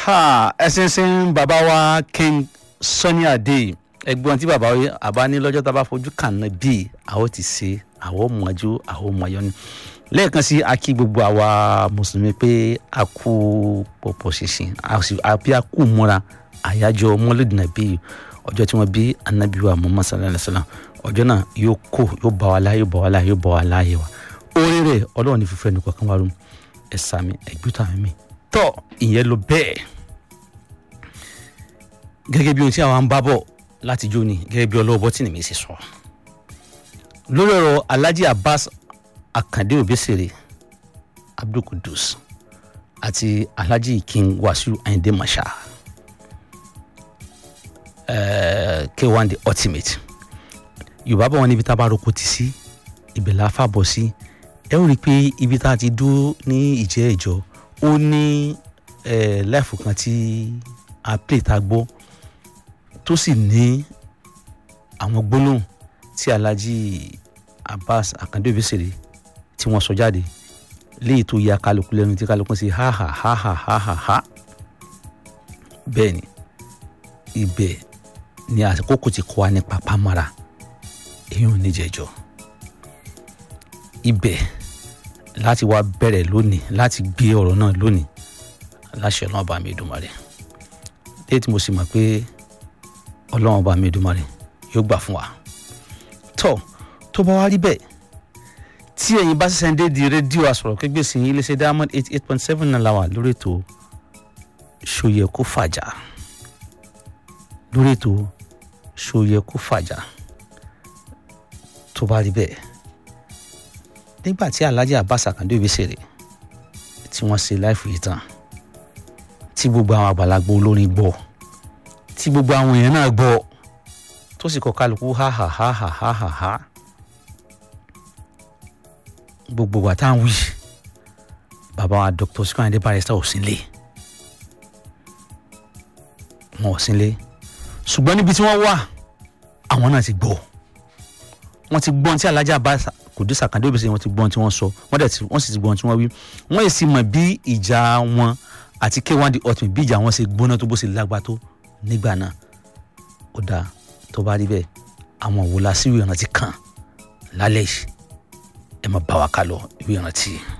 ha ẹsẹ̀nsẹ̀n bàbá wa king Sunny Adé ẹgbọ́n tí bàbá yìí àbá ní lọ́jọ́ tá a bá fojú kàn náà bíi àwọn ti ṣe àwọn mọ̀jú àwọn mọ̀yọ́ ni lẹ́ẹ̀kan sí akí gbogbo àwa mùsùlùmí pé a kú pọ̀pọ̀ ṣinṣin àbí a kú múra àyájọ́ mọ́lẹ́dì nàbí ọjọ́ tí wọ́n bí anabiwa Muhammad sallallahu alaihi wasallam ọjọ́ náà yóò kó yóò bá wa láàyè yóò bá wa láàyè yóò bá wa láàyè wa orí rẹ̀ ọlọ́run ní fífẹ́ nìkan kan wá rú ẹ̀ sàmì ẹ̀gbútà mi tọ́ ìyẹn ló bẹ́ẹ̀ gẹ́gẹ́ bí ohun tí àwọn ń bá bọ̀ láti jó ni gẹ́gẹ́ bí ọlọ́wọ́ bọ́tìnì mi ṣe sọ lórí ọ̀rọ̀ Alhaji Abbas Akande Obesere Abdul Kudus àti Alhaji King Wasiu Ayinde Marshal uh, K1 the ultimate Yorùbá bọ̀ wọ́n níbi tá a bá roko ti sí ibẹ̀ la fà bọ̀ sí ẹ ó rí i pé ibi tá a ti dúró ní ìjẹ́ ìjọ ó ní láìfù kan tí a play ta gbọ́ tó sì ní àwọn gbólóhùn tí Alhaji Abbas Akande Obesere tí wọ́n sọ jáde léyìí tó ya kálukú lẹ́nu tí kálukú sí ha ha ha ha ha ha ha bẹ́ẹ̀ ni ibẹ̀ ni àkókò ti kọ́ wa nípa pamara èyí ò ní jẹjọ́ ibẹ̀ láti wá bẹ̀rẹ̀ lónìí láti gbé ọ̀rọ̀ náà lónìí láṣẹ ọlọ́run ọba mi Èdùmàrè léyìí tí mo sì mọ̀ pé ọlọ́run ọba mi Èdùmàrè yóò gbà fún wa tó tó bá wá rí bẹ́ẹ̀ tí ẹ̀yin bá ṣẹ̀ṣẹ̀ ń dé di rédíò àsọ̀rọ̀ kégbè sí iléeṣẹ́ diamond eighty eight point seven náà la wà lórí ètò ṣòyẹ kó fàjà lórí ètò ṣòyẹ kó fàjà tó bá rí bẹ́ẹ̀ nígbà tí Alhaji Abbas Akande Obesere tí wọ́n ṣe láìfù yìí tán tí gbogbo àwọn àgbàlagbà olórin gbọ́ tí gbogbo àwọn èèyàn náà gbọ́ tó sì kọ kálukú ha ha ha ha ha ha ha gbogbo wa tá à ń wí bàbá wa Dr. Sikiru Ayinde Barrister ò sí lé wọn ò sí lé ṣùgbọ́n níbi tí wọ́n wà àwọn náà ti gbọ́ wọ́n ti gbọ́n tí Alhaji Abbas Kudus Akande Obesere wọ́n ti gbọ́n tí wọ́n sọ wọ́n dẹ̀ wọ́n sì ti gbọ́n tí wọ́n wí wọ́n yìí sì mọ̀ bí ìjà wọn àti K1 the ultimate bí ìjà wọn ṣe gbóná tó bó ṣe lágbá tó nígbà náà ó dáa tó bá rí bẹ́ẹ̀ àwọn òwò lásìwò ìrántí kan lálẹ́ yìí ẹ máa bá wa ká lọ ìwé ìrántí.